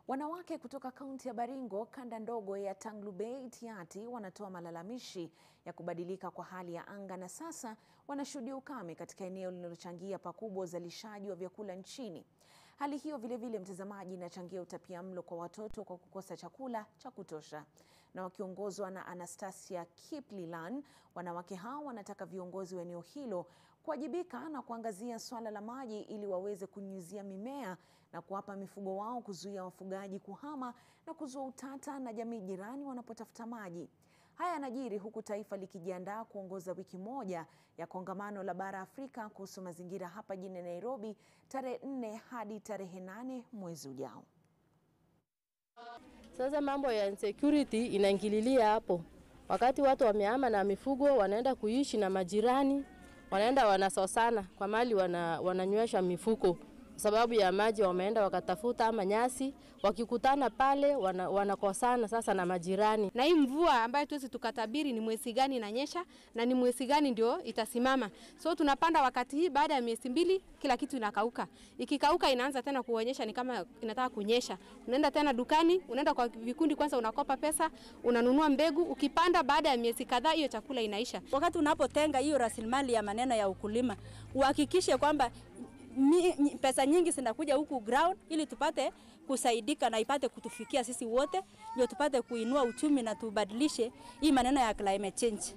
Wanawake kutoka kaunti ya Baringo, kanda ndogo ya Tanglubei Tiaty, wanatoa malalamishi ya kubadilika kwa hali ya anga na sasa wanashuhudia ukame katika eneo linalochangia pakubwa uzalishaji wa vyakula nchini. Hali hiyo vilevile, mtazamaji, inachangia utapiamlo kwa watoto kwa kukosa chakula cha kutosha. Na wakiongozwa na Anastasia Kiplilan, wanawake hao wanataka viongozi wa eneo hilo kuwajibika na kuangazia swala la maji ili waweze kunyunyizia mimea na kuwapa mifugo wao, kuzuia wafugaji kuhama na kuzua utata na jamii jirani wanapotafuta maji. Haya yanajiri huku taifa likijiandaa kuongoza wiki moja ya kongamano la bara Afrika kuhusu mazingira hapa jijini Nairobi tarehe nne hadi tarehe nane mwezi ujao. Sasa mambo ya insecurity inaingililia hapo, wakati watu wamehama na mifugo wanaenda kuishi na majirani, wanaenda wanasosana kwa mali wana, wananywesha mifugo sababu ya maji, wameenda wakatafuta ama nyasi, wakikutana pale wana, wanakosana sasa na majirani. Na hii mvua ambayo tuwezi tukatabiri ni mwezi gani inanyesha na ni mwezi gani ndio itasimama. So tunapanda wakati hii, baada ya miezi mbili kila kitu inakauka. Ikikauka inaanza tena kuonyesha ni kama inataka kunyesha. Unaenda tena dukani, unaenda kwa vikundi, kwanza unakopa pesa, unanunua mbegu, ukipanda, baada ya miezi kadhaa hiyo chakula inaisha. Wakati unapotenga hiyo rasilimali ya maneno ya ukulima, uhakikishe kwamba mi, pesa nyingi zinakuja huku ground ili tupate kusaidika na ipate kutufikia sisi wote, ndio tupate kuinua uchumi na tubadilishe hii maneno ya climate change.